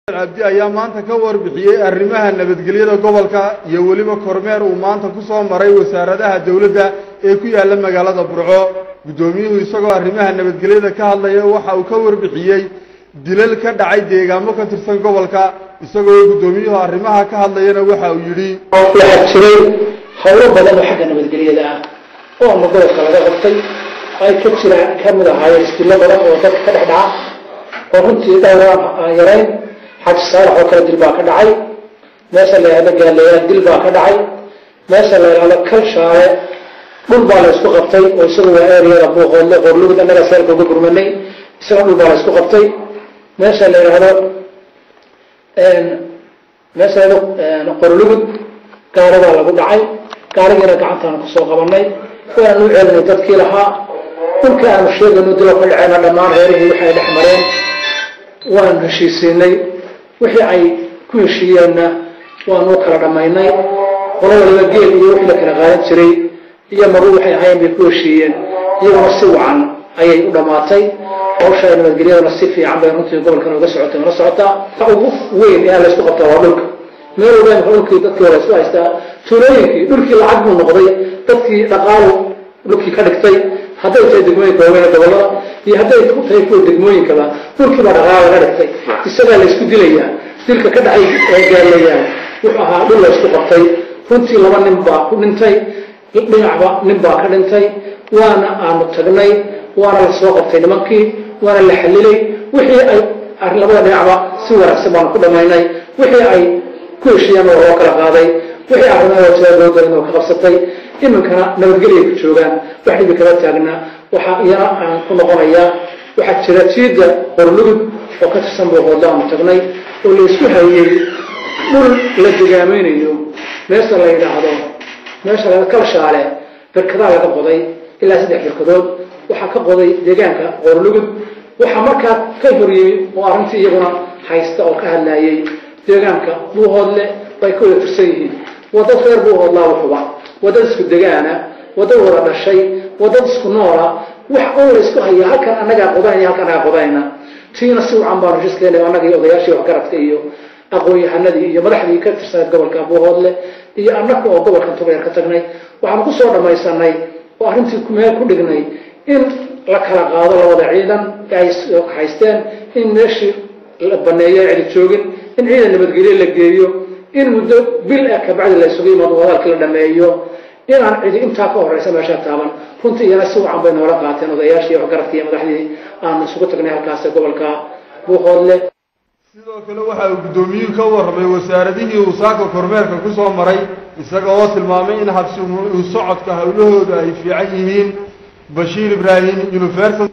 cabdi ayaa maanta ka warbixiyey arrimaha nabadgelyada gobolka iyo weliba kormeer uu maanta ku soo maray wasaaradaha dowladda ee ku yaalla magaalada burco guddoomiyuhu isagoo arrimaha nabadgelyada ka hadlaya waxa uu ka warbixiyey dilal ka dhacay deegaamo ka tirsan gobolka isagoo guddoomiyuhu arrimaha ka hadlayana waxa uu yidhi waxaa jiray howlo badan oo xagga nabadgelyada ah oo ama gobolka laga qabtay ay ka jiraan ka mid ahaayeen isdillo badan oo dadka ka dhex dhaca oo runtii dhowraan aan yarayn xaji saalax oo kale dil baa ka dhacay meesha la yidhahdo gaaleeyaan dil baa ka dhacay meesha la yidhahdo kalshaale dhul baa la isku qabtay oo isagu waa ereyada buuqoodle qorlugud annaga seelka uga gurmanay isaga dhul baa la isku qabtay meesha la yidhahdo meesha la yidhahdo qorlugud gaari baa lagu dhacay gaarigiina gacantaanu kusoo qabanay waanu u celinay dadkii lahaa dhulka aanu sheegayno dilo ka dhaceena dhammaan reerihii waxay dhex mareen waanu heshiisiinay wixii ay ku heshiiyeenna waanu kala dhammaynay qolo waliba geel iyo wixii la kala qaadan jiray iyo maru waxay ahayn bay ku heshiiyeen iyaguna si wacan ayay u dhammaatay hawsha nabadgelyadana si fiican bay runtii gobolkan uga socotay una socotaa ugu weyn ee laysku qabtaa waa dhulka meel walba imka dhulkii dadkii hore isku haystaa tuulooyinkii dhulkii lacag buu noqday dadkii dhaqaalu dhulkii ka dhigtay hadday tahay degmooyinka waaweyn gobolada iyo hadday u tahay kuwa degmooyinkaba dhulkiiba dhaqaala laga dhigtay isagaa laysku dilayaa dilka ka dhacay ee gaaleeyaan wuxuu ahaa dhul laysku qabtay runtii laba nin baa ku dhintay dhinacba nin baa ka dhintay waana aanu tagnay waana la soo qabtay nimankii waana la xalilay wixii ay labada dhinacba si wanaagsan baanu ku dhamaynay wixii ay ku heshiiyeen oo loo kala qaaday wixii arrimaha tiyaadoodarin oo ka qabsatay iminkana nabadgelya ku joogaan wax dhibi kala taagna waxaa iyana aan ku noqonayaa waxaa jira jiida qorlugud oo ka tirsan booqoodla aanu tagnay oo la isku hayey dhul la degaamaynayo meesha la yidhaahdo meesha la kalshaale berkadaa laga qoday ilaa saddex berkadood waxaa ka qoday deegaanka qorlugud waxaa markaa ka horyimi oo arrintii iyaguna haysta oo ka hadlaayey deegaanka buuhoodle bay ka wada tirsan yihiin wadad reer buuhoodlaa wuxuba wadad isku degaana wadad wada dhashay wadad isku noola wax oo la isku haya halkan annagaa qodanaya halkan anagaa qodanayna tiina si wacan baanu heshiiskeena annaga iyo odayaashii waxgaradka iyo aqoon-yahanadii iyo madaxdii ka tirsaneed gobolka buuhoodle iyo annaga oo gobolkan tubayar ka tagnay waxaanu kusoo dhamaysanay oo arrintii meel ku dhignay in la kala qaado labada ciidan ay haysteen in meeshii la baneeyo cidi joogin in ciidan nabadgelye la geeyo in muddo bil ah kabacdi la isugu yimaado wadaalkii la dhameeyo inaan cidi intaa ka horeysa meeshaa taaban runtii iyana si wacan bay noola qaateen odayaashii waxgaradkii iyo madaxdii aanu isugu tagnay halkaas gobolka buuqoodle sidoo kale waxa uu guddoomiyuhu ka warramay wasaaradihii uu saaka kormeerka ku soo maray isaga oo tilmaamay in habsi uu socodka howlahooda ay fiican yihiin bashiir ibraahim universal